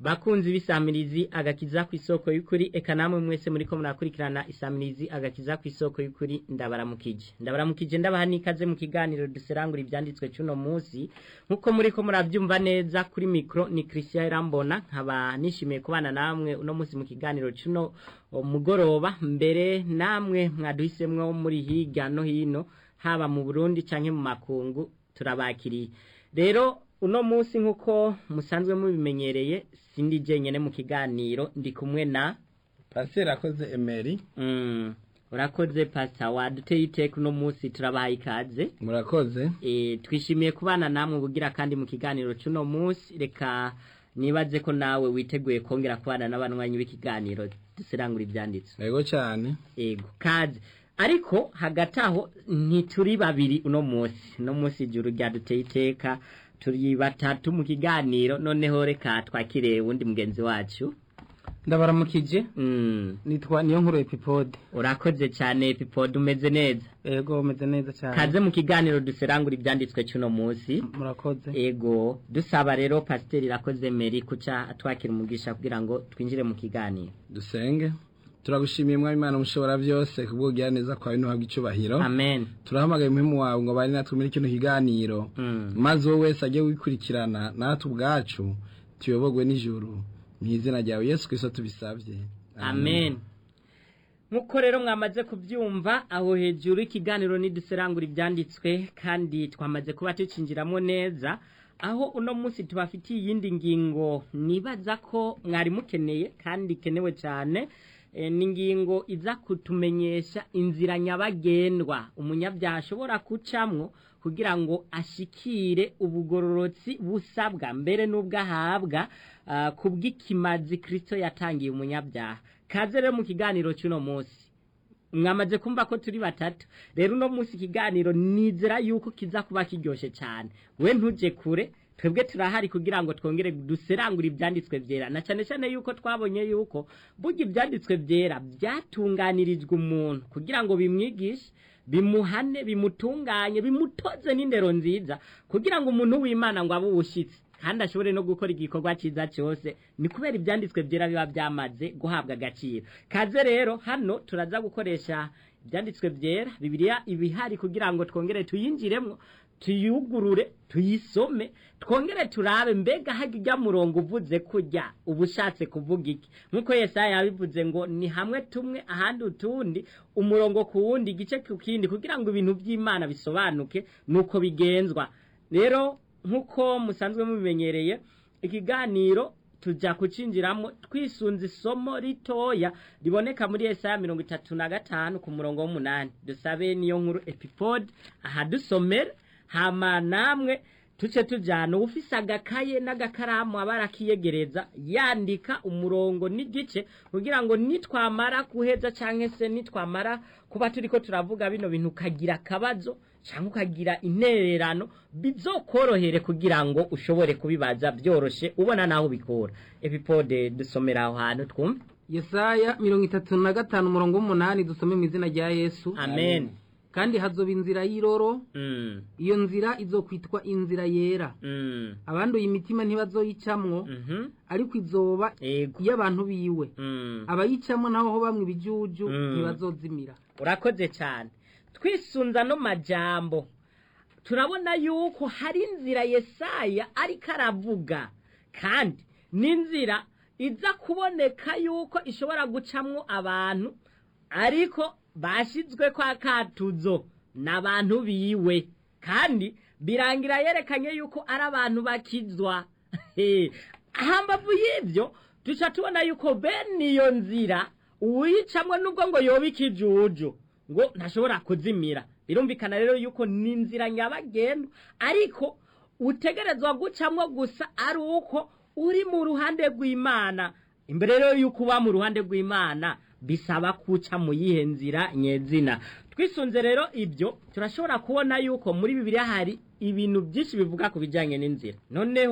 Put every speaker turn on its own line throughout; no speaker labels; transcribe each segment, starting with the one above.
bakunzi b'isamirizi agakiza ku isoko y'ukuri eka namwe mwese muriko murakurikirana isamirizi agakiza ku isoko y'ukuri ndabaramukije ndabaramukije ndabaha n'ikaze mu kiganiro duserangura ivyanditswe cuno munsi nkuko muriko muravyumva neza kuri mikro ni Christian Irambona nkaba nishimiye kubana namwe uno munsi mu kiganiro cuno mugoroba mbere namwe mwaduhisemwo muri hirya no hino haba mu Burundi canke mu makungu turabakiriye rero uno munsi nkuko musanzwe mubimenyereye sindi jenyene mu kiganiro ndi kumwe na
pasiteri akoze emeri
mm, urakoze pasta waduteye iteka uno munsi turabaha ikaze
murakoze
e, twishimiye kubana namwe bugira kandi mu kiganiro c'uno munsi reka nibaze ko nawe witeguye kongera kubana n'abanywanyi b'ikiganiro duserangura ivyanditswe
yego cyane
ego kaze ariko hagati aho ntituri babiri uno munsi uno munsi ijuru ryaduteye iteka turi batatu mu kiganiro noneho reka twakire wundi mugenzi wacu
ndabaramukije
mm.
nitwa niyo nkuru epipode
urakoze cyane pipod umeze neza
ego umeze neza cyane
kaze mu kiganiro duserangura ibyanditswe cy'uno munsi
murakoze
ego dusaba rero pasiteri irakoze meri kuca twakira umugisha kugira ngo twinjire mu kiganiro
dusenge turagushimiye mwami imana mushobora byose kubwugira neza kwawe ntuhabwe icubahiro
amen
turahamagaye umuhimu wawe ngo bari natwe muri kino kiganiro
mm.
maze wowe wese ajye wikurikirana natwe ubwacu tuyobogwe n'ijuru mu izina ryawe yesu kristo tubisabye
amen nkuko rero mwamaze kubyumva aho hejuru ikiganiro niduserangura ibyanditswe kandi twamaze kuba tucinjiramo neza aho uno munsi tubafitiye iyindi ngingo nibaza ko mwari mukeneye kandi ikenewe cyane e, ni ingingo iza kutumenyesha inzira nyabagendwa umunyabyaha ashobora gucamwo kugira ngo ashikire ubugororotsi busabwa mbere n'ubwo ahabwa uh, kubw'ikimazi kristo yatangiye umunyabyaha kaze rero mu kiganiro cy'uno munsi mwamaze kumva ko turi batatu rero uno munsi ikiganiro nizera yuko kiza kuba kiryoshe cyane we ntuje kure twebwe turahari kugira ngo twongere duserangure ibyanditswe byera na cyane cyane yuko twabonye yuko burya ibyanditswe byera byatunganirijwe umuntu kugira ngo bimwigishe bimuhane bimutunganye bimutoze n'indero nziza kugira ngo umuntu w'imana ngo abe uwushyitsi kandi ashobore no gukora igikorwa cyiza cyose ni kubera ibyanditswe byera biba byamaze guhabwa agaciro kaze rero hano turaza gukoresha ibyanditswe byera bibiliya ibihari kugira ngo twongere tuyinjiremo tuyugurure tuyisome twongere turabe mbega hajya murongo uvuze kujya uba ushatse kuvuga iki nk'uko yesaya yabivuze ngo ni hamwe tumwe ahandi utundi umurongo ku wundi igice ku kindi kugira ngo ibintu by'imana bisobanuke nuko bigenzwa rero nk'uko musanzwe mubimenyereye ikiganiro tujya kucinjiramo twisunze isomo ritoya riboneka muri Yesaya mirongo itatu na gatanu ku murongo w'umunani dusabe niyo nkuru epipode aha dusomere hama namwe tuce tujyana ufise agakaye n'agakaramu aba arakiyegereza yandika umurongo n'igice kugira ngo nitwamara guheza cyangwa se nitwamara kuba turi ko turavuga bino bintu ukagira akabazo cyangwa ukagira intererano bizokorohere kugira ngo ushobore kubibaza byoroshe ubona naho ubikura epipode dusomera aho hantu twumve
yesaya mirongo itatu na gatanu umurongo w'umunani dusome mu izina rya yesu
amen
kandi hazoba inzira y'iroro
mm.
iyo nzira izokwitwa inzira yera
mm.
abanduye imitima ntibazoyicamwo
mhm
ariko izoba
ego
iy'abantu biwe
mm.
abayicamwo naho ho bamwe ibijuju
Mm.
ntibazozimira
urakoze cyane twisunza no majambo turabona yuko hari inzira yesaya ariko aravuga kandi n'inzira iza kuboneka yuko ishobora gucamwo abantu ariko bashyizwe kwa katuzo n'abantu biwe kandi birangira yerekanye yuko ari abantu bakizwa He, hambavu y'ibyo duca tubona yuko bene iyo nzira uwuyicamwe nubwo ngo yoba ikijuju ngo ntashobora kuzimira birumvikana rero yuko ni inzira nyabagendwa ariko utegerezwa gucamwo gusa ari uko uri mu ruhande rw'imana imbere rero yuko uba mu ruhande rw'imana bisaba kuca mu yihe nzira nyezina twisunze rero ibyo turashobora kubona yuko muri bibiliya hari ibintu byinshi bivuga ku bijyanye n'inzira noneho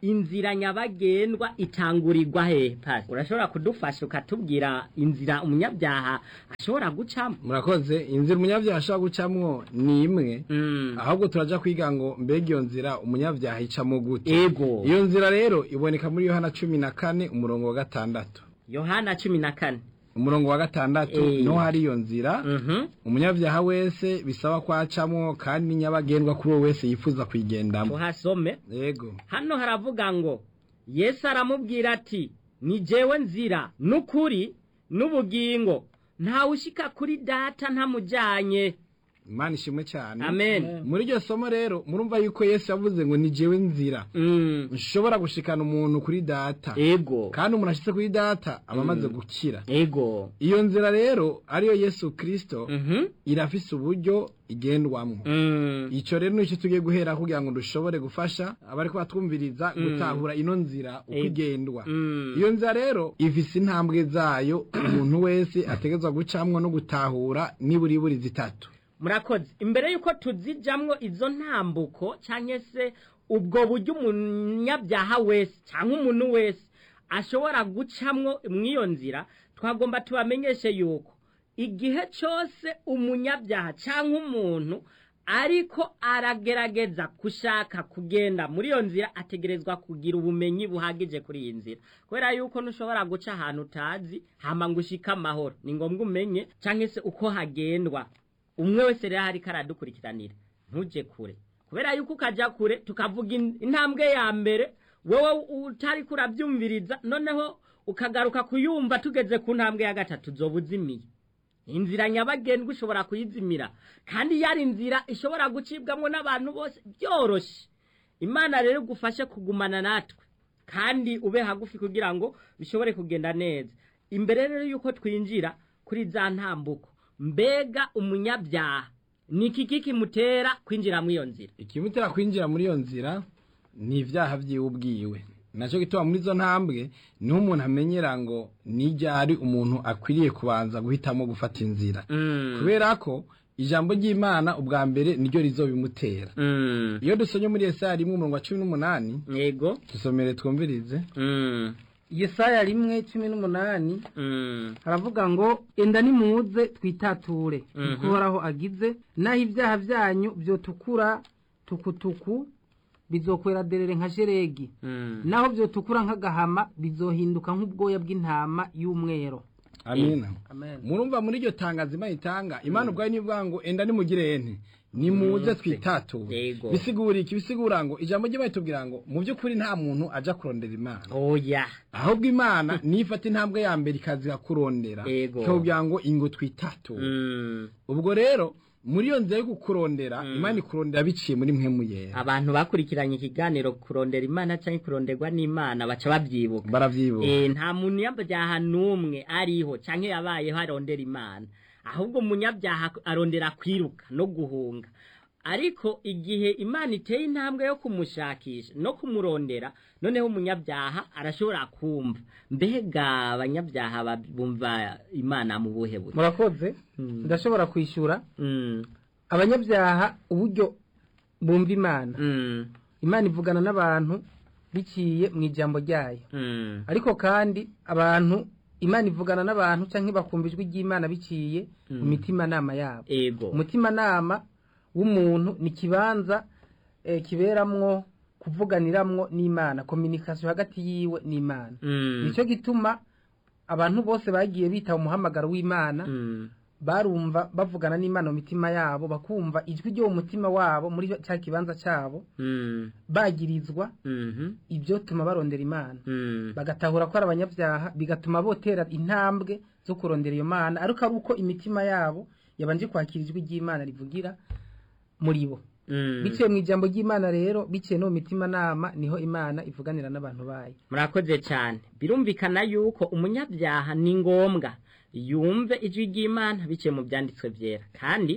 inzira nyabagendwa itangurirwa he pasi urashobora kudufasha ukatubwira inzira umunyabyaha ashobora gucamo
murakoze inzira umunyabyaha ashobora gucamwo ni imwe
Mm.
ahubwo turaja kwiga ngo mbega iyo nzira umunyabyaha icamo gute
ego
iyo nzira rero iboneka muri yohana cumi na kane umurongo wa gatandatu
yohana cumi na kane
umurongo wa gatandatu
Eh.
niho hari iyo nzira
Mhm.
umunyabyaha wese bisaba ko acamwo kandi ni nyabagendwa kuri uwo wese yifuza kuyigendamo
tuhasome
yego
hano haravuga ngo yesu aramubwira ati ni jewe nzira n'ukuri n'ubugingo ntawe ushika kuri data ntamujyanye
imana ishimwe cyane
amen
muri iryo somo rero murumva yuko yesu yavuze ngo ni jewe nzira
Mm.
nshobora gushikana umuntu kuri data
ego
kandi umuntu ashitse kuri data aba amaze gukira
ego
iyo nzira rero ariyo yesu kirisito
Mhm.
irafise uburyo igendwamwo
Mm.
icyo rero nicyo tugiye guhera kugira ngo dushobore gufasha abari batwumviriza gutahura ino nzira uko
Eh.
igendwa
Mm.
iyo nzira rero ifise intambwe zayo umuntu wese ategerezwa gucamwo no gutahura niburiburi zitatu
murakoze imbere y'uko tuzijamwo izo ntambuko cyangwa se ubwo buryo umunyabyaha wese cyangwa umuntu wese ashobora gucamwo mw'iyo nzira twagomba tubamenyeshe yuko igihe cyose umunyabyaha cyangwa umuntu ariko aragerageza gushaka kugenda muri iyo nzira ategerezwa kugira ubumenyi buhagije kuri iyi nzira kubera yuko ntushobora guca ahantu utazi hama ngo ushike amahoro ni ngombwa umenye cyangwa se uko hagendwa umwe wese rero ariko aradukurikiranira ntujye kure kubera yuko ukajya kure tukavuga in- intambwe ya mbere wowe utari kurabyumviriza noneho ukagaruka kuyumva tugeze ku ntambwe ya gatatu zoba uzimiye inzira nyabagendwa ushobora kuyizimira kandi yari inzira ishobora gucibwamo n'abantu bose byoroshye imana rero igufashe kugumana natwe kandi ube hagufi kugira ngo bishobore kugenda neza imbere rero y'uko twinjira kuri za ntambuko mbega umunyabyaha ni iki kimutera kwinjira muri iyo nzira
ikimutera kwinjira muri iyo nzira ni ibyaha byiwe ubwiwe nacyo gituma muri izo ntambwe niho umuntu amenyera ngo n'iryari umuntu akwiriye kubanza guhitamo gufata inzira kubera ko ijambo ry'imana ubwa mbere niryo rizobimutera
Mm.
iyo dusomye muri Yesaya rimwe umurongo wa cumi n'umunani
yego
dusomere twumvirize
Mm.
yesaya rimwe cumi n'umunani
Mm.
haravuga ngo enda nimuze twitature
Mhm.
uhoraho agize naho ibyaha byanyu byotukura tukutuku bizokwera derere nka sheregi
Mm.
naho byotukura nk'agahama bizohinduka nk'ubwoya bw'intama y'umwero
amina
amen
murumva muri iryo tangazo imana itanga imana ubwayo nivuga ngo enda nimugire ente nimuze twitature
Yego.
bisigura iki bisigura ngo ijambo ry'imana itubwira ngo mu by'ukuri nta muntu aja kurondera imana
oya
ahubwo imana niyo ifata intambwe ya mbere ikaza kurondera
Yego.
ikakubwira ngo ingo twitature
Mm.
ubwo rero muri iyo nzira yo kukurondera
Mm.
imana ikurondera biciye muri mwe yera
abantu bakurikiranye ikiganiro kurondera imana cyangwa kuronderwa n'imana baca babyibuka
baravyibuka
Eh, nta muntu yabyaha n'umwe ariho cyangwa yabayeho arondera imana ahubwo umunyabyaha arondera kwiruka no guhunga ariko igihe imana iteye intambwe yo kumushakisha no kumurondera noneho umunyabyaha arashobora kumva mbega abanyabyaha ba- bumva imana mu buhe buryo
murakoze
Mm.
ndashobora kwishyura
Mm,
abanyabyaha uburyo bumva imana
mm,
imana ivugana n'abantu biciye mu ijambo ryayo
mm,
ariko kandi abantu imana ivugana n'abantu cyangwa bakumva ijwi ry'imana biciye mu
Mm.
mitimanama yabo
ego
umutimanama w'umuntu ni ikibanza eh, kiberamwo kuvuganiramwo n'imana kominikasiyo hagati yiwe n'imana
Mm,
nicyo gituma abantu bose bagiye bitaba umuhamagaro w'imana
mm,
barumva bavugana n'imana mu mitima yabo bakumva ijwi ryo mu mutima wabo muri cya kibanza cyabo
mm,
bagirizwa
mhm,
ibyo tuma barondera imana
mm.
bagatahura ko ari abanyabyaha bigatuma botera intambwe zo kurondera iyo mana ariko ari uko imitima yabo yabanje kwakira ijwi ry'imana rivugira muri bo
Mm.
biciye mu ijambo ry'imana rero biciye no mu mitimanama niho imana ivuganira n'abantu bayo
murakoze cyane birumvikana yuko umunyabyaha ni ngombwa yumve ijwi ry'imana biciye mu byanditswe byera kandi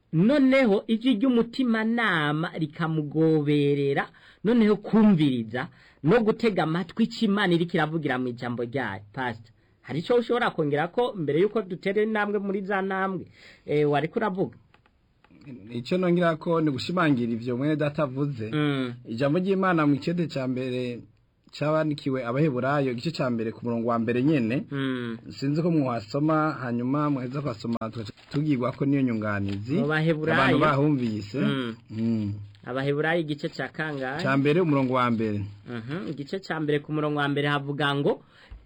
noneho ijwi ry'umutimanama rikamugoberera noneho kumviriza no gutega amatwi icyo imana iri kiravugira mu ijambo ryayo pasita hari icyo ushobora kongera ko mbere y'uko dutera intambwe muri za ntambwe eh, wari kuravuga
icyo nongera ko ni gushimangira ivyo mwene data avuze
Mm,
ijambo ry'imana mu kete cya mbere cyabanikiwe abaheburayo igice cya mbere ku murongo wa mbere nyene
Mm.
sinzi ko mwasoma hanyuma muheza kwasoma tugaca tubwirwa ko niyo nyunganizi
Mu Baheburayo.
abantu bahumvise
Mm.
Mm.
abaheburayo igice cya kangahe
cya mbere umurongo wa mbere
Mhm, igice cya mbere ku murongo wa mbere havuga ngo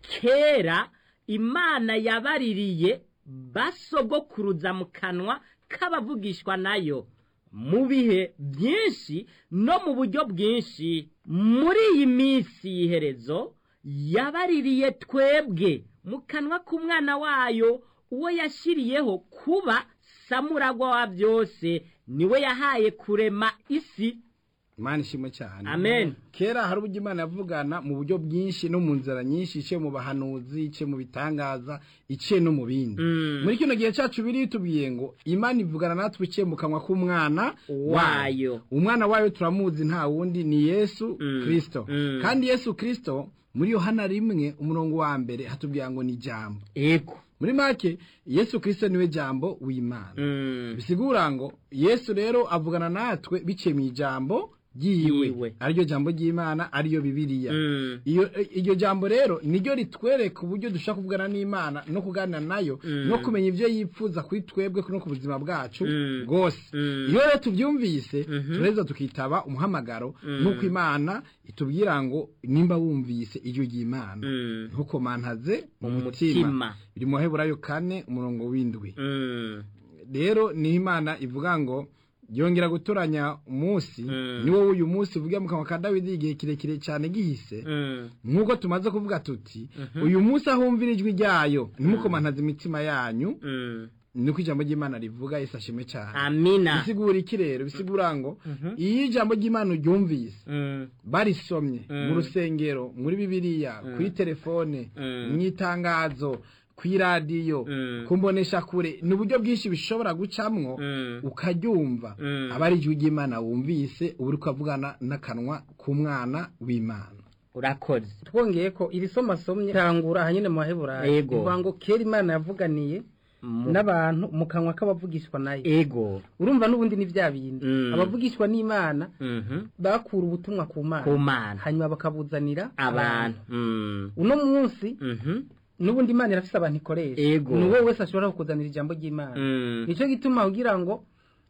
kera imana yabaririye basogokuruza mu kanwa k'abavugishwa nayo mu bihe byinshi no mu buryo bwinshi muri iyi minsi y'iherezo yabaririye twebwe mu kanwa k'umwana wayo uwo yashyiriyeho kuba samuragwa wa byose niwe yahaye kurema isi
imana ishimwe cyane
Amen.
kera hari uburyo imana yavugana mu buryo bwinshi no mu nzira nyinshi iciye mu bahanuzi iciye mu bitangaza iciye no mu bindi
Mm.
muri kino gihe cyacu biri tubwiye ngo imana ivugana natwe iciye mu kanwa k'umwana
Wayo.
umwana wayo turamuzi nta wundi ni yesu
Mm.
kirisito
Mm.
kandi yesu kirisito muri yohana rimwe umurongo wa mbere hatubwira ngo ni jambo
ego
muri make yesu kirisito niwe jambo w'imana
Mm.
bisigura ngo yesu rero avugana natwe biciye mu ijambo ryiwe
Yiwe.
ariryo jambo ry'imana ariyo bibiliya
Mm.
iyo iryo jambo rero niryo ritwereka uburyo dushobora kuvugana n'imana no kuganira nayo
Mm.
no kumenya ibyo yifuza kuri twebwe no ku buzima bwacu
Mm.
bwose
Mm.
iyo rero tubyumvise
Mhm.
tureza tukitaba umuhamagaro
Mm.
nk'uko imana itubwira ngo nimba wumvise ijwi ry'imana
Mm.
ntukomantaze mu
Mu
mutima
mutima.
biri mu baheburayo kane umurongo w'indwi
Mm.
rero niho imana ivuga ngo yongera gutoranya umunsi
Mm.
ni wowe uyu munsi uvuge mu kanwa ka dawidi igihe kirekire cyane gihise
Mm.
nk'uko tumaze kuvuga tuti
Mhm.
uyu munsi ahumvira ijwi ryayo ntimukomantaze imitima yanyu
Mm.
niko ijambo ry'imana rivuga yesu ashime cyane
amina
bisigura iki rero bisigura ngo
Mhm.
iyo ijambo ry'imana uryumvise
Mm.
barisomye
Mm.
mu rusengero muri bibiliya
Mm.
kuri telefone
Mm.
mu itangazo ku iradiyo
Mm.
ku mbonesha kure ni uburyo bwinshi bishobora gucamwo
Mm.
ukaryumva
Mm.
aba ari ijwi ry'imana wumvise uba uri kuvugana n'akanwa k'umwana w'imana
urakoze
twongeye ko iri somo asomye tangura ahanyine mu baheburayo
Yego.
bivuga ngo kera imana yavuganiye
Mu-
n'abantu mu kanwa k'abavugishwa nayo
ego
urumva n'ubundi ni bya bindi
Mm.
abavugishwa n'imana
Mhm.
bakura ubutumwa ku
ku
mana
mana
hanyuma bakabuzanira
abantu Mm.
uno munsi
Mhm.
n'ubundi imana irafise abantu ikoresha
Ego.
ni wowe wese ashobora kukuzanira ijambo ry'imana
Mm.
nicyo gituma kugira ngo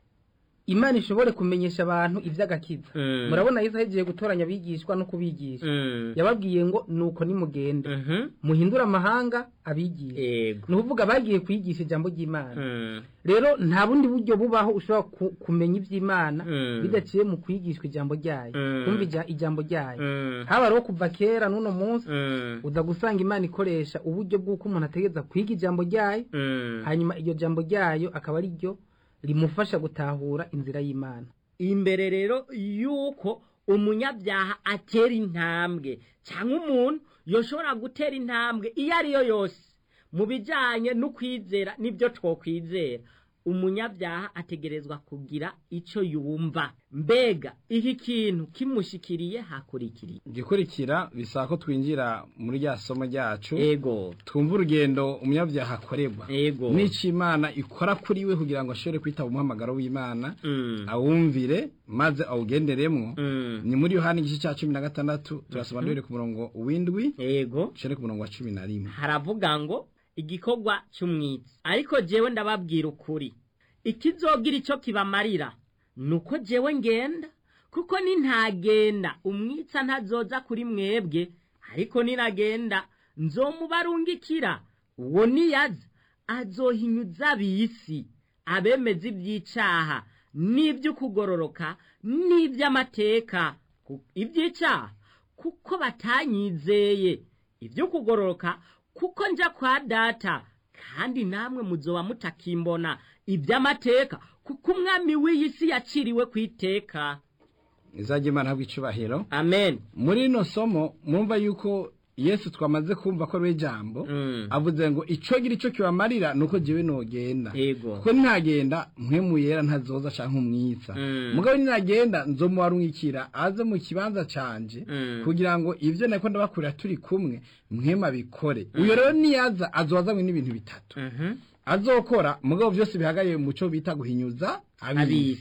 imana ishobore kumenyesha abantu iby'agakiza
Mm.
murabona yesu ahegiye gutoranya abigishwa no kubigisha
Mm.
yababwiye ngo nuko nimugende
Mhm.
muhindure amahanga abigisha
ego
ni ukuvuga bagiye kwigisha ijambo ry'imana
Mm.
rero nta bundi buryo bubaho ushobora ku- kumenya iby'imana
Mm.
bidaciye mu kwigishwa ijambo ryayo
Mm.
kumva ija- ijambo ryayo
Mm.
haba rero kuva kera n'uno munsi
Mm.
uza gusanga imana ikoresha uburyo bw'uko umuntu ategereza kwiga ijambo ryayo
Mm.
hanyuma iryo jambo ryayo akaba ari ryo rimufasha gutahura inzira y'imana
imbere rero yuko umunyabyaha atera intambwe cyangwa umuntu yoshobora gutera intambwe iyo ari yo yose mu bijyanye no kwizera n'ibyo twokwizera umunyabyaha ategerezwa kugira icyo yumva mbega iki kintu kimushikiriye hakurikiriye
igikurikira bisaba ko twinjira muri rya somo ryacu
ego
twumva urugendo umunyabyaha akorerwa
ego
n'icyo imana ikora kuri we kugira ngo ashobore kwitaba umuhamagaro w'imana
Mm.
awumvire maze awugenderemwo
Mm.
ni muri yohani igice cya cumi na gatandatu turasoma duhere ku murongo w'indwi
ego
duhere ku murongo wa cumi na rimwe
haravuga ngo igikorwa cy'umwitsi ariko jewe ndababwira ukuri ikizogira icyo kibamarira ni uko jewe ngenda kuko nintagenda umwitsa ntazoza kuri mwebwe ariko ninagenda nzomubarungikira uwo niyaza azohinyuza ab'isi abemeza iby'icaha n'iby'ukugororoka n'iby'amateka Ku- iby'icaha kuko batanyizeye iby'ukugororoka kuko nja kwa data kandi namwe muzoba mutakimbona iby'amateka kuko umwami w'iyi si yaciriwe ku iteka
izajya imana habwa icubahiro
amen
muri rino somo mwumva yuko yesu twamaze kumva ko ari we jambo
Mm.
avuze ngo icyo gira icyo kibamarira ni uko jyewe nogenda
yego
kuko ntagenda mwe muyera ntazoza canke umwitsa
Mm.
mugabo ninagenda nzomuwarungikira aze mu kibanza canje
Mm.
kugira ngo ivyo nako ndabakurira turi kumwe mwe mabikore uyo rero niyaza azozanywe n'ibintu bitatu
Mhm.
azokora mugabo byose bihagaye mu cyo bita guhinyuza abisi
abisi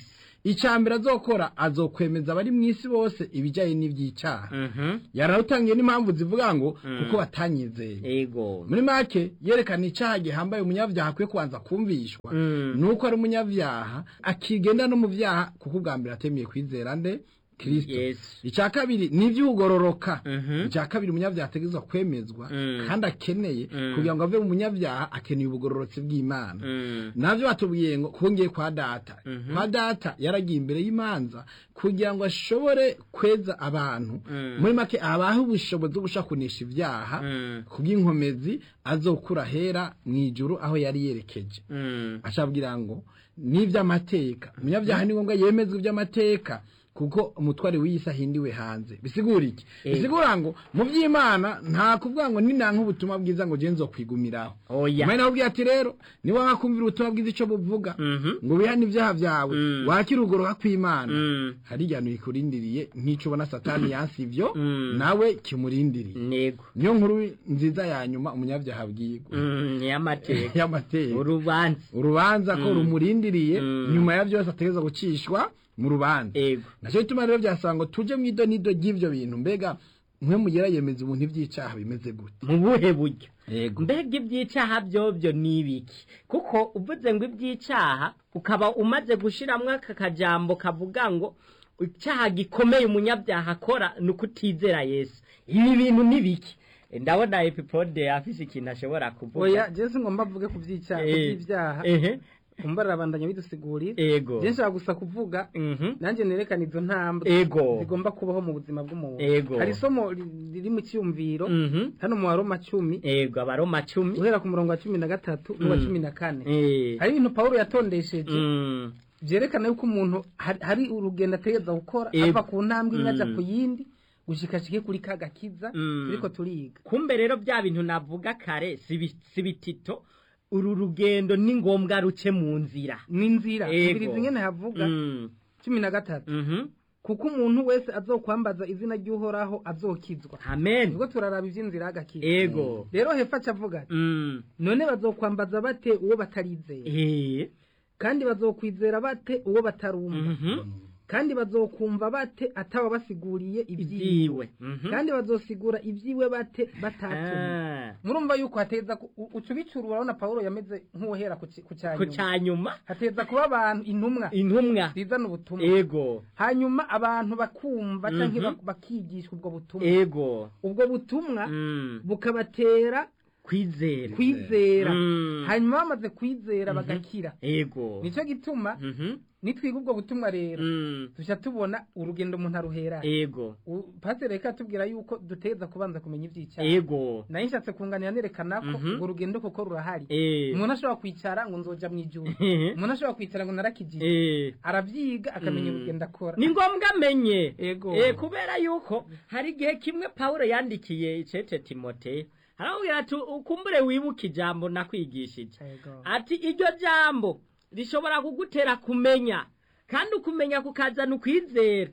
icya mbere azokora azokwemeza abari mu isi bose ibijyanye n'iby'icyaha
Mhm.
yararutangiye n'impamvu zivuga ngo
Mm.
kuko batanyizeye
ego
muri make yerekana icyaha gihambaye umunyabyaha akwiye kubanza kumvishwa
Mm.
nuko ari umunyabyaha akigenda no mu byaha kuko ubwa mbere atemeye kwizera nde kirisito
Yesu.
icya kabiri ni iby'ugororoka
Mhm.
icya kabiri umunyabyaha ategerezwa kwemezwa
Mm.
kandi akeneye
Mm.
kugira ngo ave mu munyabyaha akeneye ubugororotsi bw'imana
Mm.
nabyo batubwiye ngo kongeye kwa data
Mhm.
kwa data yaragiye imbere y'imanza kugira ngo ashobore kweza abantu
Mm.
muri make abahe ubushobozi bwo gushakunisha ibyaha
Mm.
kubw'inkomezi azokura hera mu ijuru aho yari yerekeje
Mm.
acabwira ngo n'iby'amateka umunyabyaha ni ngombwa yemezwa iby'amateka kuko umutware w'iyisi ahindiwe hanze bisigura iki
Eh.
bisigura ngo mu by'imana nta kuvuga ngo ninanka ubutumwa bwiza ngo genzo kwigumiraho
oya
umwe nawe ubwiye ati rero niba wakumvira ubutumwa bwiza icyo buvuga
Mhm.
ngo wihane ibyaha byawe
Mm.
wakire ugoroka kw'imana
Mm.
hari igihano kikurindiriye nk'icyo ubona satani yansi ibyo
Mm.
nawe kimurindiriye
nego
niyo nkuru nziza ya nyuma umunyabyaha abwirwa
Mm, ni amateka
y'amateka
urubanza
urubanza ko
Mm.
rumurindiriye
Mm.
nyuma ya byose ategereza gucishwa mu rubanza
ego
nacyo gituma rero byasaba ngo tujye mu idonido ry'ibyo bintu mbega mwe mugera yemeza umuntu iby'icyaha bimeze gute
mu buhe buryo
yego
mbega iby'icyaha byobyo ni ibiki kuko uvuze ngo iby'icyaha ukaba umaze gushyiramo aka kajambo kavuga ngo icyaha gikomeye umunyabyaha akora ni ukutizera yesu ibi bintu ni biki ndabona epipode afise ikintu ashobora kuvuga
oya jesi ngomba mvuge ku by'icyaha ku
Eh,
by'ibyaha
ehe
umva arabandanya bidusigurira
ego
jesi nshaka gusa kuvuga
Mhm.
nanjye nerekana izo ntambwe
ego
zigomba kubaho mu buzima bw'umuntu
Ego.
hari isomo ri- riri mu cyumviro
Mhm.
hano mu waroma cumi
ego abaroma cumi
guhera ku murongo wa cumi na gatatu n'uwa
Mm.
cumi na kane
Eh.
hari ibintu pawulo yatondesheje
Mm.
byerekana yuko umuntu hari- hari urugendo ategereza gukora
Ego.
ava ku ntambwe imwe ajya
Mm.
ku yindi gushikashike kuri ka gakiza
Mm.
turiko turiga
kumbe rero bya bintu navuga kare si bi- si bitito uru rugendo ni ngombwa ruce mu nzira
n'inzira
Ego.
ibiri zimwe havuga
Mm.
cumi na gatatu
Mhm.
kuko umuntu wese azokwambaza izina ry'uhoraho azokizwa
amen
ubwo turaraba iby'inzira y'agakiza
ego
rero hepfo aca avuga ati
Mm.
none bazokwambaza bate uwo batarizera
Eh.
kandi bazokwizera bate uwo batarumva
Mhm.
kandi bazokumva bate ataba basiguriye ibyiwe
ibyiwe Mhm.
kandi bazosigura ibyiwe bate batatumwe
Ah.
murumva yuko hateza ku- u- uca ubicura urabona pawulo yameze nk'uwehera ku ki- ku
ku
cyanyuma
cyanyuma
hateza kuba abantu intumwa
intumwa
zizana ubutumwa
ego
hanyuma abantu bakumva
Mhm.
cyangwa bak- bakigishwa ubwo butumwa
ego
ubwo butumwa
Mm.
bukabatera
kwizera
kwizera
Mm.
hanyuma bamaze kwizera
Mhm.
bagakira
ego
nicyo gituma
Mhm.
nitwiga ubwo butumwa rero
Mm.
tujya tubona urugendo umuntu aruhera
ego
U- pasiteri reka atubwira yuko duteza kubanza kumenya iby'icyaha
ego
nayo nshatse kunganira nerekana ko
Mhm.
urwo rugendo koko rurahari
Eh.
umuntu ashobora kwicara ngo nzoja mu ijuru
Eh.
umuntu ashobora kwicara ngo narakijije
Eh.
arabyiga akamenya
Mm.
urugendo akora
ni ngombwa amenye
Ego.
Eh, kubera yuko hari igihe kimwe pawulo yandikiye icece timoteyo aramubwira ati ukumbure wibuke ijambo nakwigishije
Ego.
ati iryo jambo rishobora kugutera kumenya kandi ukumenya kukazana ukwizera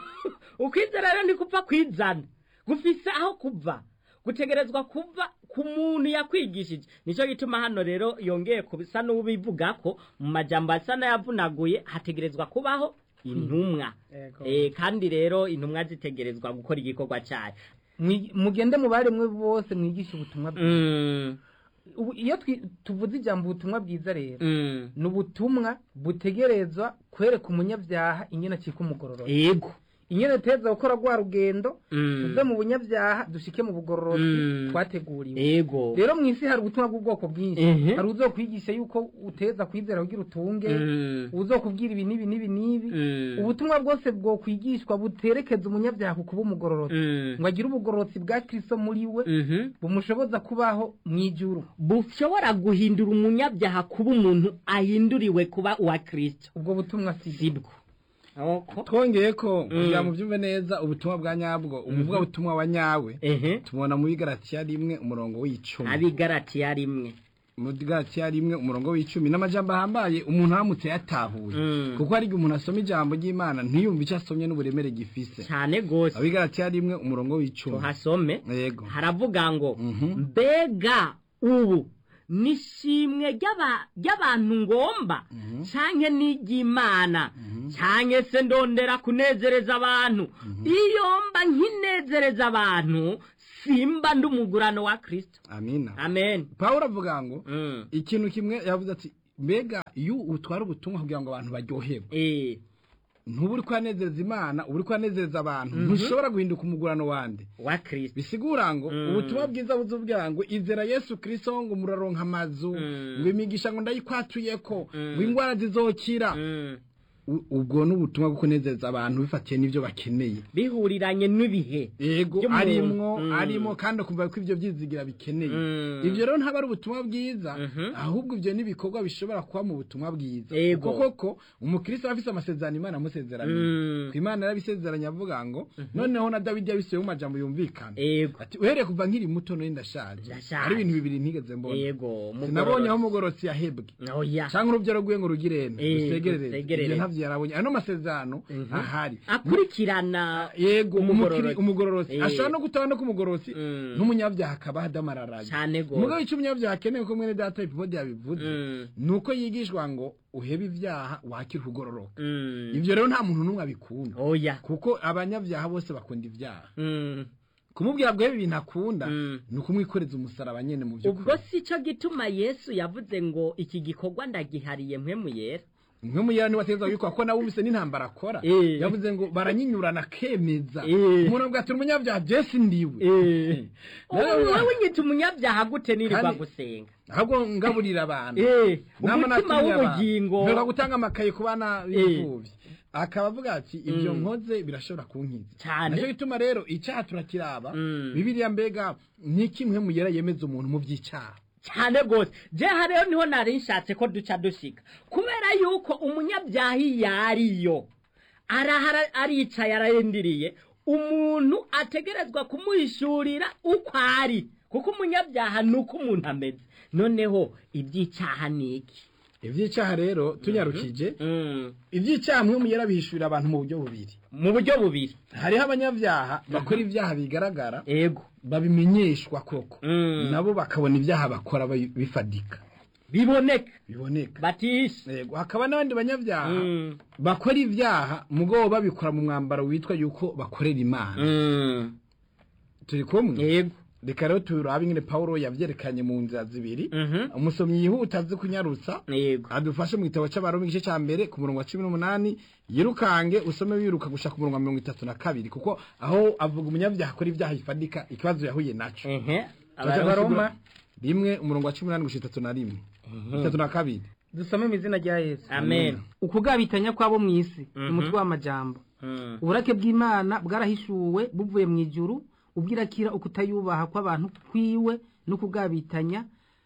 ukwizera rero ni kupfa kwizana gufise aho kuva gutegerezwa kuva ku muntu yakwigishije nicyo gituma hano rero yongeye kubisa n'ubivuga ko mu majambo asa n'ayavunaguye hategerezwa kubaho intumwa
Ego.
Eh, kandi rero intumwa zitegerezwa gukora igikorwa cyayo
Mwi- mugende mu baremwe bose mwigishe ubutumwa bwiza
Mm,
Ubu- iyo twi- tuvuze ijambo ubutumwa bwiza rero
mm.
ni ubutumwa butegerezwa kwereka umunyabyaha ingene acika umugororotsi
yego
ingene duteza gukora rwa rugendo
Mm.
tuve mu bunyabyaha dushike mu bugororotsi
Mm.
twateguriwe
yego
rero mu isi hari ubutumwa bw'ubwoko bwinshi
Ehe.
hari uzokwigisha yuko uteza kwizera kugira utunge
Mm.
uzokubwira ibi n'ibi n'ibi n'ibi
Mm.
ubutumwa bwose bwokwigishwa buterekeza umunyabyaha ku kuba umugororotsi
Mm.
ngo agire ubugororotsi bwa kristo muri we
Mhm.
bumushoboza kubaho mu ijuru
bushobora guhindura umunyabyaha kuba umuntu ahinduriwe kuba uwa kristo
ubwo butumwa si
sibwo Oko.
twongeye ko
Mm.
kugira ngo byumve neza ubutumwa bwa nyabwo umuvuga butumwa wa nyawe
ehe
tubona muri garatiya rimwe umurongo w'icumi
abigaratiya rimwe
muri garatiya rimwe umurongo w'icumi n'amajambo ahambaye umuntu aramutse yatahuye
Mm.
kuko hari igihe umuntu asoma ijambo ry'imana ntiyumve icyo asomye n'uburemere gifise
cyane gose
abigaratiya rimwe umurongo w'icumi
tuhasome
yego
haravuga ngo
Mhm.
mbega ubu nishimwe ry'aba- ry'abantu ngomba
Mhm.
canke n'iry'imana
Mhm.
canke se ndondera kunezereza abantu iyo mba nkinezereza abantu simba ndi umugurano wa kristo
amina
amen
pawulo avuga ngo
Mm.
ikintu kimwe yavuze ati mbega iyo utwara ubutumwa kugira ngo abantu baryoherwe
Eh,
ntuba uri kwanezeza imana uba uri kwanezeza abantu ntushobora guhinduka umugurano wande
wa kristo
bisigura ngo
Mm.
ubutumwa bwiza buzubwira ngo izera yesu kirisito ngo muraronka amazu
Mm.
ngo imigisha ngo ndayikwatuyeko
Mm.
ngo indwara zizokira
Mm.
U- ubwo ni ubutumwa bwo kunezeza abantu bifatiye n'ibyo bakeneye
bihuriranye n'ibihe
yego
By'umuntu.
arimwo
Mm.
arimo kandi ukumva ko ibyo byizigira bikeneye
Mm.
ibyo rero ntabwo ari ubutumwa bwiza
Mhm.
ahubwo ibyo ni ibikorwa bishobora kuba mu butumwa bwiza
Yego.
kuko koko umukristo aba afise amasezerano imana amusezeraniye
Mm.
ku imana yarabisezeranye avuga ngo noneho na dawidi yabisubiye mu majambo yumvikana
ego
ati uhereye kuva nkiri muto nari ndashaje
Ndashaje.
hari ibintu bibiri ntigeze mbona
ego
sinabonye aho umugororotsi yahebwe
oya
cyangwa urubyaro rw'iwe ngo rugirene
Eh,
rusegerereze
rusegerereze.
ibyo ntabyo yarabonye ano masezerano
Mhm.
ahari
akurikirana
yego
Umugororotsi.
umukiri- umugororotsi
Eh.
ashobora no gutaba no ku mugororotsi
Mm.
n'umunyabyaha akaba adamararaye
cyane
umugabo
gose
icyo umunyabyaha akeneye ko mwene data ipimodi yabivuze
Mm.
ni uko yigishwa ngo uhebe ibyaha wakire ukugororoka
Mm.
ibyo rero nta muntu n'umwe abikunda
oya
kuko abanyabyaha bose bakunda ibyaha
Mm.
kumubwira ngo uhebe ibintu akunda
Mm.
ni ukumwikoreza umusaraba nyene mu
ubwo
by'ukuri
si cyo gituma yesu yavuze ngo iki gikorwa ndagihariye mwe mu yera
mwe muyera niwe ateza wikwa ko nawe ubise n'intambara akora
Eh.
yavuze ngo baranyinyurana akemeza
Eh.
umuntu avuga ati umunyabyaha jesi ndiwe Nawe-
wowe unyita umunyabyaha gute nirirwa
Kandi-
gusenga
ahubwo ngaburira abantu
Eh,
Nama
umutima
natumiye abantu.
w'ubugingo
mperuka gutanga amakaye ku bana b'imfubyi akaba avuga ati ibyo
Mm.
nkoze birashobora kunkiza
Cyane.
nacyo gituma rero icyaha turakiraba
Mm.
bibiriya mbega ni kimwe muyera yemeza umuntu mu by'icyaha
cyane rwose jeha rero niho nari nshatse ko duca dushika kubera yuko umunyabyaha iyo ariyo arahara aricaye ararindiriye umuntu ategerezwa kumuhishurira uko ari kuko umunyabyaha ni uko umuntu ameze noneho iby'icyaha ni iki
iby'icyaha rero tunyarukije
Mm,
iby'icyaha mwe muyera bihishurira abantu mu buryo bubiri
mu buryo bubiri
hariho abanyabyaha bakora ibyaha bigaragara
ego
babimenyeshwa koko
Mm.
nabo bakabona ibyaha bakora babi- bifadika
biboneka
biboneka
batishe
Yego, hakaba n'abandi banyabyaha
Mm,
bakora ibyaha mugabo babikora mu mwambaro witwa yuko bakorera imana
mm,
turi kumwe
yego
reka rero turabe ingene pawulo yavyerekanye mu nzira zibiri
Mhm,
umusomyi yihuta azi kunyarutsa
yego
adufashe mu gitabo c'abaroma igice ca mbere ku murongo wa cumi n'umunani yirukange usome wiruka gushaka ku murongo wa mirongo itatu na kabiri kuko aho avuga umunyabyaha akora ibyaha bifadika ikibazo yahuye naco
ehe
Tuza
abaroma
gusigura rimwe umurongo wa cumi n'umunani gushika itatu na rimwe itatu na kabiri
dusome mu izina rya yesu
amen
ukugabitanya kwabo mu isi
Mhm.
ni umutwe w'amajambo
Mm,
uburake bw'imana bwarahishuwe buvuye mu ijuru ubwirakira ukutayubaha kw'abantu kwiwe no kugabitanya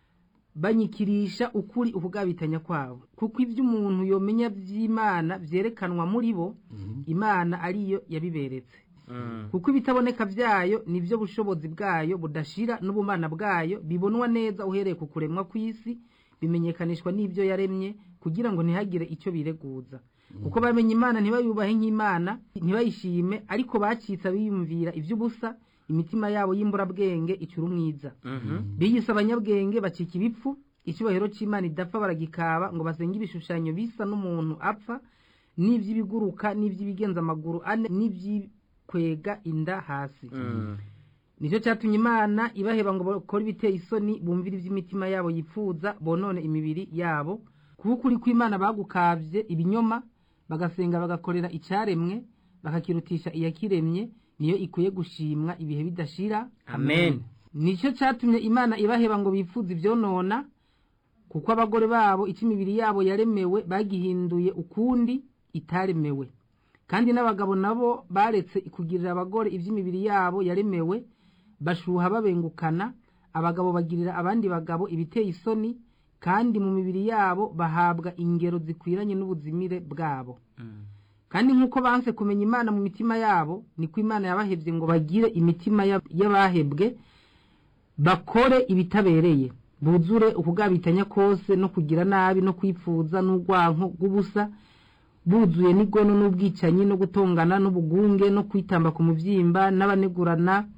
banyikirisha ukuri ukugabitanya kwabo kuko ibyo umuntu yomenya by'imana byerekanwa muri bo imana ariyo yabiberetse
mm,
kuko ibitaboneka byayo nibyo bushobozi bwayo budashira n'ubumana bwayo bibonwa neza uhereye ku kuremwa kw'isi bimenyekanishwa n'ibyo yaremye kugira ngo ntihagire icyo bireguza kuko bamenye imana ntibayubahe nk'imana ntibayishime ariko bacitse biyumvira iby'ubusa imitima yabo y'imburabwenge icura umwiza
mhm,
biyise abanyabwenge bacika ibipfu icyubahiro cy'imana idapfa baragikaba ngo basenge ibishushanyo bisa n'umuntu apfa n'iby'ibiguruka n'iby'ibigenza amaguru ane n'iby'ikwega inda hasi
mm,
nicyo cyatumye imana ibaheba ngo bakore ibiteye isoni bumvire iby'imitima yabo yifuza bonone imibiri yabo kuko ukuri kw'imana bagukabye ibinyoma bagasenga bagakorera icyaremwe bakakirutisha iyakiremye niyo ikwiye gushimwa ibihe bidashira
Amen.
nicyo cyatumye imana ibaheba ngo bifuze ibyonona kuko abagore babo icyo imibiri yabo yaremewe bagihinduye ukundi itaremewe kandi n'abagabo nabo baretse kugirira abagore iby'imibiri yabo yaremewe bashuha babengukana abagabo bagirira abandi bagabo ibiteye isoni kandi mu mibiri yabo bahabwa ingero zikwiranye n'ubuzimire bwabo
mm,
kandi nk'uko banse kumenya imana mu mitima yabo niko imana yabahebye ngo bagire imitima y'ab- y'abahebwe bakore ibitabereye buzure ukugabitanya kose no kugira nabi no kwipfuza n'urwanko rw'ubusa buzuye n'igono n'ubwicanyi no gutongana n'ubugunge no kwitamba ku mubyimba n'abanegurana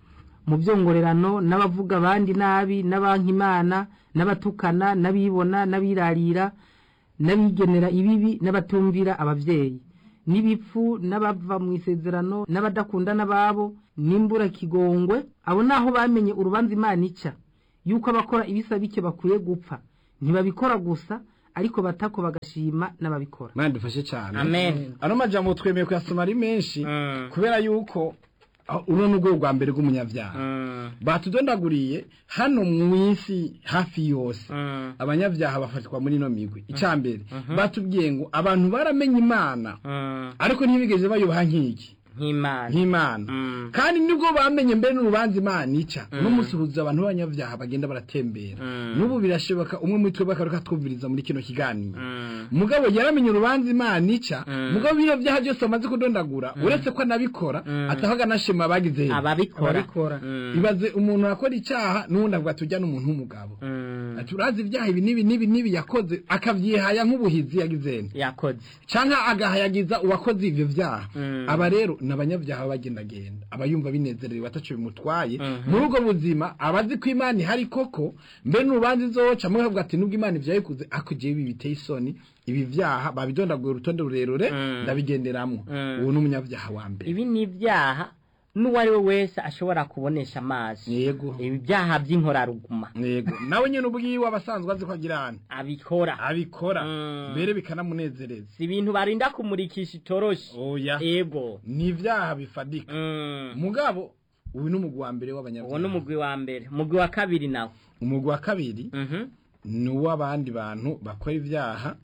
mu byongorerano n'abavuga abandi nabi n'abanka imana n'abatukana n'abibona n'abirarira n'abigenera ibibi n'abatumvira ababyeyi n'ibipfu n'abava mu isezerano n'abadakunda n'ababo n'imbura kigongwe abo naho bamenye urubanza imana ica yuko abakora ibisa bike bakwiye gupfa ntibabikora gusa ariko batako bagashima n'ababikora
mwana dufashe cyane
Amen.
ano majambo twemeye kuyasoma ari menshi
Mm.
kubera yuko ah, uno ni urwego rwa mbere rw'umunyabyaha
Mm.
batudondaguriye hano mu isi hafi yose
Mm.
abanyabyaha bafatwa muri ino migwi icya mbere batubwiye ngo abantu baramenye imana
Mm.
ariko ntibigeze bayubaha nk'iki
nk'imana
nk'imana
Mm.
kandi nibwo bamenye mbere n'urubanza imana ica n'umunsi huzuye abantu b'abanyabyaha bagenda baratembera
Mm.
n'ubu birashoboka umwe muri twebwe akaruka twumviriza muri kino kiganiro
Mm.
mugabo yaramenye urubanza imana ica
Mm.
mugabo bino byaha byose bamaze kudondagura uretse ko anabikora
Mm.
atahaga anashima abagize
ababikora
Ababikora.
Mm.
ibaze umuntu akora icyaha n'ubundi avuga tujya n'umuntu w'umugabo
Mm.
ati urazi ibyaha ibi n'ibi n'ibi n'ibi yakoze akabyihaya nk'ubuhizi yagizene
yakoze
cyangwa agahayagiza uwakoze ibyo byaha
Mm.
aba rero ni abanyabyaha bagendagenda aba yumva binezerewe ataco bimutwaye
Mhm.
muri ubwo buzima aba azi ko imana ihari koko mbere n'urubanza izoca mwe avuga ati nubwo imana ibyo yayikoze ariko jewe ibi biteye isoni ibi byaha babidondaguye urutonde rurerure
Mm.
ndabigenderamwo
Mm.
uwo ni umunyabyaha wa mbere
ibi ni ibyaha n'uwo ari we wese ashobora kubonesha amaso
yego
ibi byaha by'inkoraruguma
yego nawe nyine ubwiwe abasanzwe azi ko agira hano
abikora
abikora
Mm.
mbere bikanamunezereza
si ibintu barinda kumurikisha itoroshi
oya
ego
ni ibyaha bifadika
Mm.
mugabo uyu ni umugwi wa mbere
uwo ni
w'abanyabyaha
umugwi wa mbere umugwi wa kabiri nawe
umugwi wa kabiri
Mhm.
ni uw'abandi bantu bakora ibyaha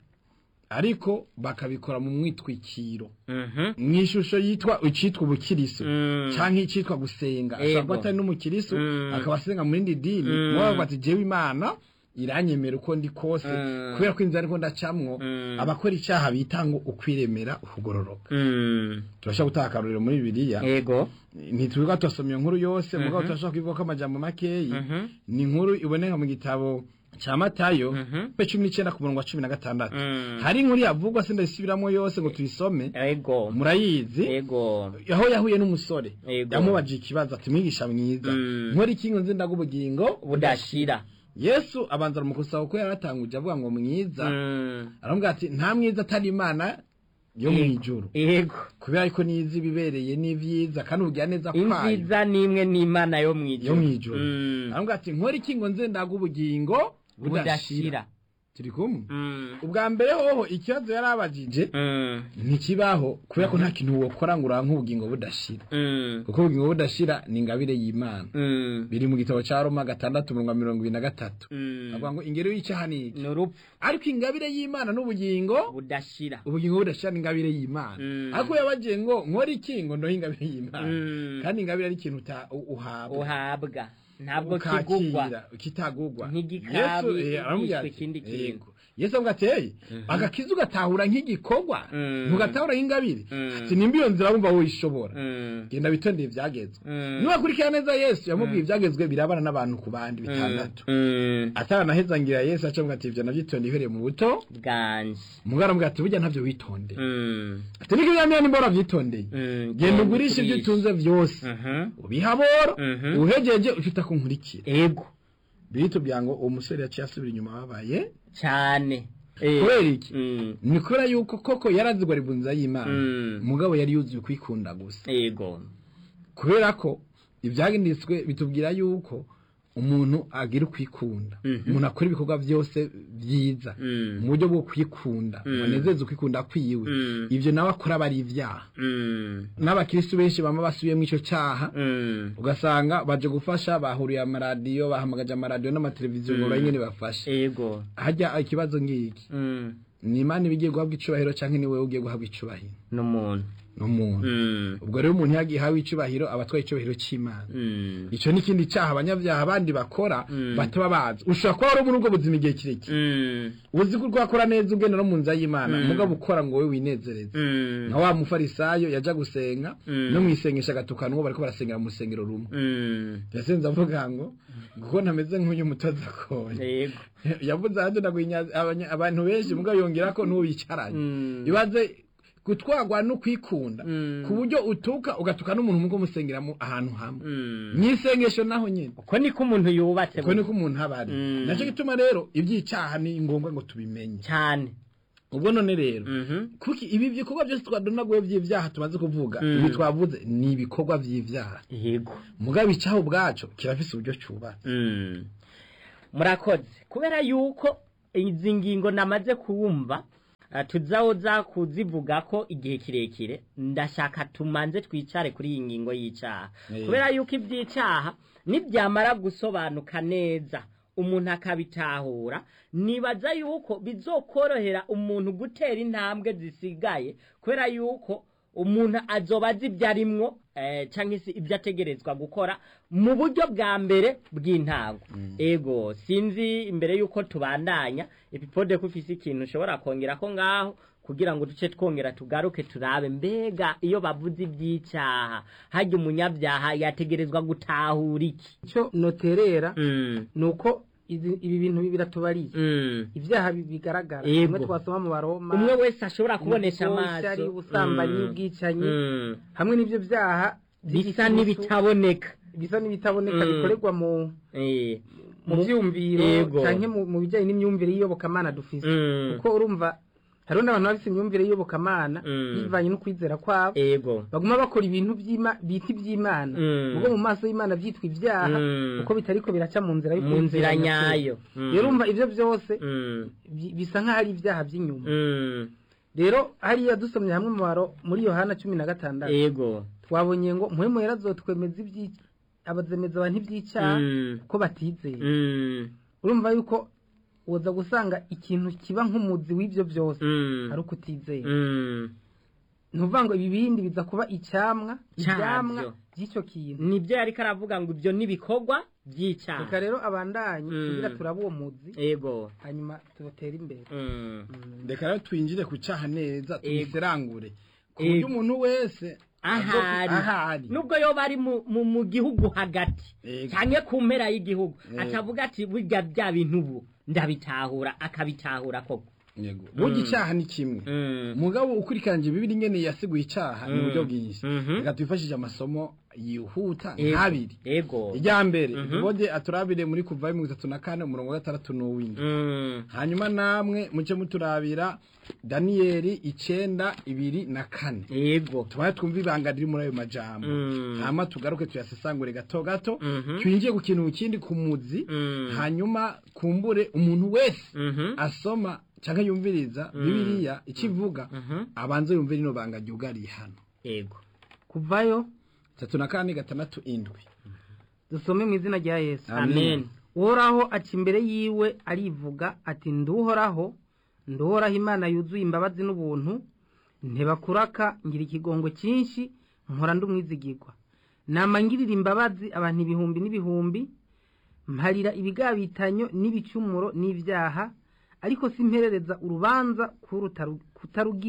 ariko bakabikora mu mwitwikiro
Mhm.
mu ishusho yitwa icyitwa ubukiriso
Mm.
cyangwa icyitwa gusenga ashobora
Yego.
kuba atari n'umukiriso
Mm.
akaba asenga mu rindi dini
Mm.
muba bavuga ati jewe imana iranyemera uko ndi kose
Mm.
kubera ko inzira ariko ndacamwo
Mm.
abakora icyaha bita ngo ukwiremera ukugororoka
Mm.
turashobora gutanga akarorero muri bibiliya
ego
ntitwirirwa turasoma iyo nkuru yose mugabo
Mhm.
turashobora kuyivuga ko amajambo makeyi
Mhm.
ni inkuru iboneka mu gitabo cya matayo
Mhm.
pe cumi n'icyenda ku murongo wa cumi na gatandatu
Mm.
hari inkuru yavugwa se ndayisubiramo yose ngo tuyisome
ego
murayizi
ego
aho yahuye n'umusore
Yego.
yamubajije ikibazo ati mwigisha mwiza
Mm.
nkora iki ngo nzi ndaga ubugingo
budashira
yesu abanza aramukusaba kuko yari atanguje avuga ngo mwiza
Mm.
aramubwira ati nta mwiza atari imana yo mu
Yego.
ijuru
ego
kubera ko nizi ibibereye n'ibyiza kandi ubugira neza kwayo
inziza ni imwe n'imana yo mu
yo
ijuru
mu ijuru
Mm.
aramubwira ati nkora iki ngo nze ndaga ubugingo budashira
budashira
turi kumwe
Mm.
ubwa mbere hoho ikibazo yari abajije
Mm.
ntikibaho kubera ko nta kintu wokora ngo uranke ubugingo budashira
Mm.
kuko ubugingo budashira ni ingabire y'imana
Mm.
biri mu gitabo cya roma gatandatu mirongo mirongo ibiri na gatatu
Mm.
avuga ngo ingero y'icyaha ni iki
ni urupfu
ariko ingabire y'imana n'ubugingo
budashira
ubugingo budashira ni ingabire y'imana
Mm.
ariko yabagiye ngo nkore iki ngo ndohe ingabire y'imana
Mm.
kandi ingabire ari ikintu uta- u- uhabwa
uhabwa ntabwo
ukakira,
kigugwa
kitagugwa
Nk'igikabi
Yesu, eh, aramubwira
yishwe
ati,
ikindi kintu.
yego. yesu avuga ati hey agakiza ugatahura nk'igikorwa
Mm.
ntugatahura nk'ingabire
Mm.
ati nimba iyo nzira wumva woyishobora
Mm.
genda witondeye ibyagezwe
Mm.
niwakurikira neza yesu yamubwiye ibyagezwe birabana n'abantu ku bandi bitandatu
Mm.
ataranahezangira yesu acavuga ati ibyo nabyitondeye uhereye mu buto
bwanje
umugabo aramubwira ati burya ntabyo witondeye
Mm.
ati niko ibyamira nimba warabyitondeye
Mm.
genda ugurishe ibyo utunze byose
Mhm.
ubihabora
Mhm.
uhegeje ucita kunkurikira
ego
biritubwira ngo uwo musore yaciye asubira inyuma babaye
cyane Eh.
kubera iki
Mm.
ni kubera yuko koko yarazigwa ribunza y'imana
Mm.
umugabo yari yuzuye kwikunda gusa
ego
kubera ko ibyagendetswe bitubwira yuko umuntu agira ukwikunda
Mhm.
umuntu akora ibikorwa byose byiza
Mm.
mu buryo bwo kwikunda
Mm.
ngo anezeze ukwikunda kwiwe
Mm.
ibyo nawe akora aba ari ibyaha
Mm.
n'abakirisitu benshi baba basubiyemo icyo cyaha
Mm.
ugasanga baje gufasha bahuriye amaradiyo bahamagaje amaradiyo n'amateleviziyo ngo
Mm.
banyine bafashe
ego
hajya ikibazo ngiki
Mm.
ni imana iba igiye guhabwa icubahiro cyangwa ni wowe ugiye guhabwa icubahiro
n'umuntu
n'umuntu
Mm.
ubwo rero umuntu yagiye ahawe icubahiro aba atwaye icubahiro cy'imana
Mm.
icyo ni ikindi cyaha abanyabyaha abandi bakora
Mm.
bataba bazi ushobora kuba wari muri ubwo buzima igihe kirekire
Mm.
uzi ko urwakora neza ugenda no mu nzira y'imana
Mm.
mugabo ukora ngo wowe winezereze
Mm.
nka wa mufarisayo yaja gusenga
Mm.
no mu isengesha agatukana uwo bariko barasengera mu rusengero rumwe
Mm.
yasenze avuga ngo kuko ntameze nk'uyu mutoza akoye
ego
yavuze ahandi ndaguhinya abanya- abantu benshi mugabo yongera ko n'uwo bicaranye
Mm.
ibaze gutwarwa no kwikunda
Mm.
ku buryo utuka ugatuka n'umuntu mugo musengeramo ahantu hamwe
Mm.
mwisengesho naho nyene
uko niko umuntu yubatse
uko niko umuntu aba ari
Mm.
nacyo gituma rero iby'icaha ni ngombwa ngo tubimenye
cyane
ubwo none rero
Mhm.
kuki ibi bikorwa byose twadonaguye by'ibyaha tumaze kuvuga
Mm.
ibi twavuze ni ibikorwa by'ibyaha
yego
mugabo icaho ubwaco kirafise uburyo cubatse
Mm. murakoze kubera yuko izi ngingo namaze kuwumva eh, tuzaza kuzivuga ko igihe kirekire ndashaka tumanze twicare kuri iyi ngingo y'icyaha
Eh.
kubera yuko iby'icyaha nibyamara gusobanuka neza umuntu akabitahura nibaza yuko bizokorohera umuntu gutera intambwe zisigaye kubera yuko umuntu azoba azi ibyo arimwo eh, cyangwa se ibyo ategerezwa gukora mu buryo bwa mbere bw'intango ego sinzi imbere yuko tubandanya epipode ko ufise ikintu ushobora kongera ko ngaho kugira ngo duce twongera tugaruke turabe mbega iyo bavuze iby'icyaha hajya umunyabyaha yategerezwa gutahura iki
icyo noterera
Mm,
ni uko izi- ibi bintu biratubariye
mm.
ibyaha bi- bigaragara
Yego.
bimwe twasoma mu baroma
umwe wese ashobora kubonesha
ubushyari,
amaso
ubusambanyi
Mm,
ubwicanyi
mm.
hamwe n'ibyo byaha
bisa
by'igitutu,
n'ibitaboneka
bisa n'ibitaboneka
Mm.
bikorerwa mu
Eh,
mu byumviro
Yego.
cyangwa mu mu bijyanye n'imyumvire y'iyobokamana dufise
Mm.
kuko urumva hariho n'abantu bafite imyumvire y'iyobokamana
Mm.
bivanye no kwizera kwabo
ego
baguma bakora ibintu by'Ima- bita iby'imana
Mm.
ubwo mu maso y'imana byitwa ibyaha
Mm.
kuko bitariko biraca mu nzira yo
mu nzira
kwizera
nyayo
nyakuri.
Mm.
rero urumva ibyo byose
Mm,
bi- bisa nk'aho ari ibyaha by'inyuma
mm.
rero hariya dusomye hamwe mu baro muri yohana cumi na gatandatu
ego
twabonye ngo muhemu yarazotwemeza ibyi abazemeza abantu iby'icyaha
Mm.
ko batizeye
Mm,
urumva yuko uza gusanga ikintu kiba nk'umuzi w'ibyo byose
mm,
ari uko utizeye
mm.
ntuvuga ngo ibi bindi biza kuba icyamwa
Cyabyo.
ibyamwa by'icyo kintu
nibyo yari karavuga ngo ibyo n'ibikorwa
reka
by'icyaha
rero abandanye
Mm.
kugira turabe uwo muzi
ego
hanyuma tubatere imbere
Mm.
reka rero twinjire ku caha neza
Ego.
tubiserangure ku
Ego.
buryo umuntu wese
ahari
ahari
nubwo yoba ari mu, mu, mu gihugu hagati
Ego.
cyane ku mpera y'igihugu
Ego.
atavuga ati burya bya bintu ubu ndabitahura akabitahura koko
yego burya icaha ni kimwe
Mm.
mugabo ukurikiranje bibiri ngene yasiguye icaha ni
Mm.
uburyo bwinshi
Mhm.
reka twifashishe amasomo yihuta
Ego.
nk'abiri
ego
irya mbere
Mhm.
tubode aturabire muri kuva mirongo itatu na kane umurongo wa gatandatu n'uw'indwi
Mm.
hanyuma namwe muce muturabira daniyeli icenda ibiri na kane
ego
tubaye twumva ibanga riri muri ayo majambo
Mm.
hama tugaruke tuyasesangure gato gato
Mhm.
twinjiye ku kintu kindi ku muzi
Mm.
hanyuma kumbure umuntu wese
Mhm.
asoma cyangwa yumviriza bibiliya ikivuga
Mhm.
abanze yumve rino banga ryugariye hano
ego
kuvayo
tatu na kane gatandatu indwi
dusome mu izina rya yesu
amen
uhoraho aca imbere yiwe arivuga ati nduhoraho nduhoraho imana yuzuye imbabazi n'ubuntu ntibakuraka ngira ikigongo cyinshi mpora ndumwizigirwa nama ngirira imbabazi abantu ibihumbi n'ibihumbi mparira ibigabitanyo n'ibicumuro n'ibyaha ariko simperereza urubanza kutarugira